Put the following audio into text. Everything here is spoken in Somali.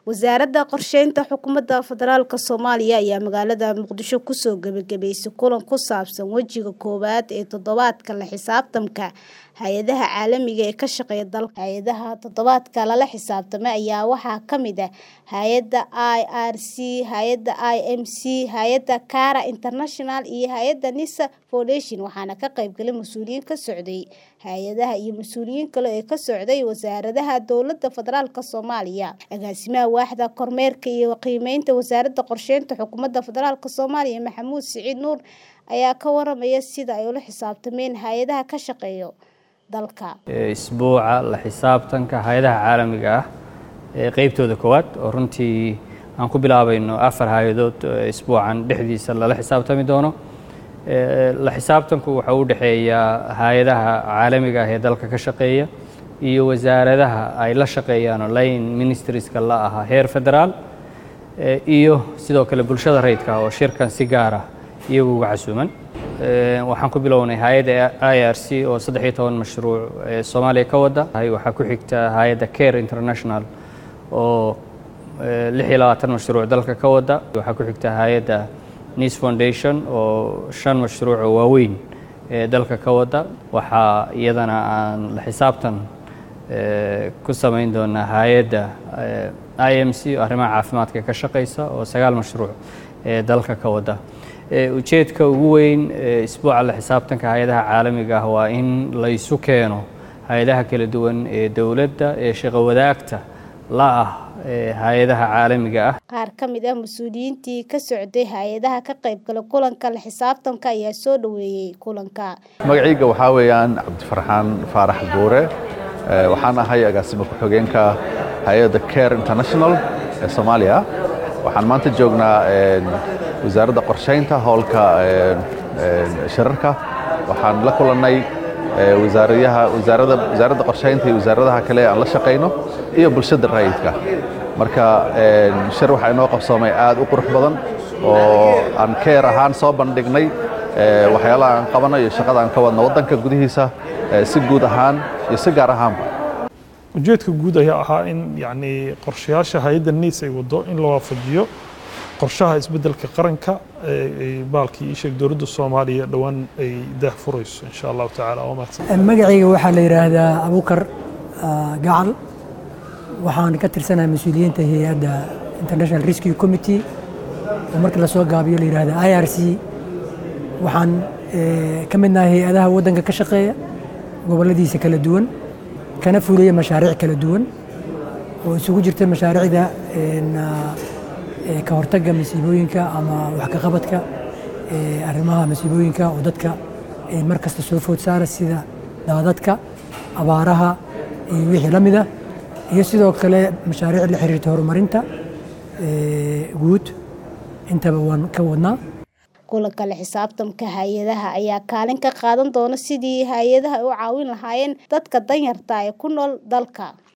wasaaradda qorsheynta xukuumadda federaalk soomaaliya ayaa magaalada muqdisho kusoo gebagabeysay kulan ku saabsan wejiga koowaad ee toddobaadka la xisaabtanka hay-adaha caalamiga ee ka shaqeeya dalka hay-adaha toddobaadka lala xisaabtamay ayaa waxaa ka mid ah hay-adda i r c hay-adda i m c hay-adda cara international iyo hay-adda nisa foundation waxaana ka qaybgalay mas-uuliyiin ka socday hay-adaha iyo mas-uuliyiin kale ee ka socday wasaaradaha dowladda federaalk soomaaliya agaasimaha waaxda kormeerka iyo qiimeynta wasaaradda qorsheynta xukuumadda federaalk soomaaliya maxamuud siciid nuur ayaa ka waramaya sida ay ula xisaabtameen hay-adaha ka shaqeeyo dalka isbuuca la xisaabtanka hay-adaha caalamiga ah ee qeybtooda koowaad oo runtii aan ku bilaabayno afar hay-adood isbuucan dhexdiisa lala xisaabtami doono la xisaabtanku waxa u dhexeeyaa hay-adaha caalamiga ah ee dalka ka shaqeeya iyo wasaaradaha ay la shaqeeyaanoo line ministerieska la ahaa heer federaal iyo sidoo kale bulshada rayidka oo shirkan si gaara iyagu uga casuuman waxaan ku bilownay hay-adda i r c oo saddex iyo toban mashruuc ee soomaaliya ka wada waxaa ku xigta hay-adda care international oo lix iyo labaatan mashruuc dalka ka wada waxaa ku xigta hay-adda nis foundation oo shan mashruuc oo waaweyn ee dalka ka wada waxaa iyadana aan la xisaabtan ku samayn doonaa hay-adda i m c oo arrimaha caafimaadka ka shaqeysa oo sagaal mashruuc ee dalka ka wada ujeedka ugu weyn isbuuca la xisaabtanka hay-adaha caalamiga ah waa in la isu keeno hay-adaha kala duwan ee dowladda ee shaqo wadaagta la ah hay-adaha caalamiga ah qaar ka mid ah mas-uuliyiintii ka socday hay-adaha ka qaybgala kulanka la xisaabtanka ayaa soo dhoweeyey kulanka magacayga waxaa weeyaan cabdifarxaan faarax buure waxaan ahay agaasimo ku-xigeenka hay-adda care international ee soomaaliya waxaan maanta joognaa wasaaradda qorshaynta howlka shirarka waxaan la kulannay wasaaradda qorshaynta iyo wasaaradaha kale aan la shaqayno iyo bulshada raayidka marka shir waxaa inoo qabsoomay aad u qurux badan oo aan keer ahaan soo bandhignay waxyaalaha aan qabano iyo shaqada aan ka wadno waddanka gudihiisa si guud ahaan iyo si gaar ahaanba ujeedka guud ayaa ahaa in yani qorshayaasha hay-adda niis ay wado in la waafajiyo qorshaha isbeddelka qaranka baalkii isheeg dowladda soomaaliya dhowaan ay daah furayso insha allahu tacaala waa mahadsan magacayga waxaa la yidhaahdaa abukar gacal waxaan ka tirsanahay mas-uuliyiinta hay-adda international rescue committee oo markii lasoo gaabiyo la yidhahda i r c waxaan ka midnahay hay-adaha waddanka ka shaqeeya gobolladiisa kala duwan kana fuliya mashaariic kala duwan oo isugu jirta mashaariicda ka hortagga masiibooyinka ama wax ka qabadka arrimaha masiibooyinka oo dadka mar kasta soo food saara sida daadadka abaaraha iyo wixii la mida iyo sidoo kale mashaariic la xiriirta horumarinta guud intaba waan ka wadnaa kulanka la xisaabtamka hay-adaha ayaa kaalin ka qaadan doona sidii hay-adaha u caawin lahaayeen dadka danyarta ee ku nool dalka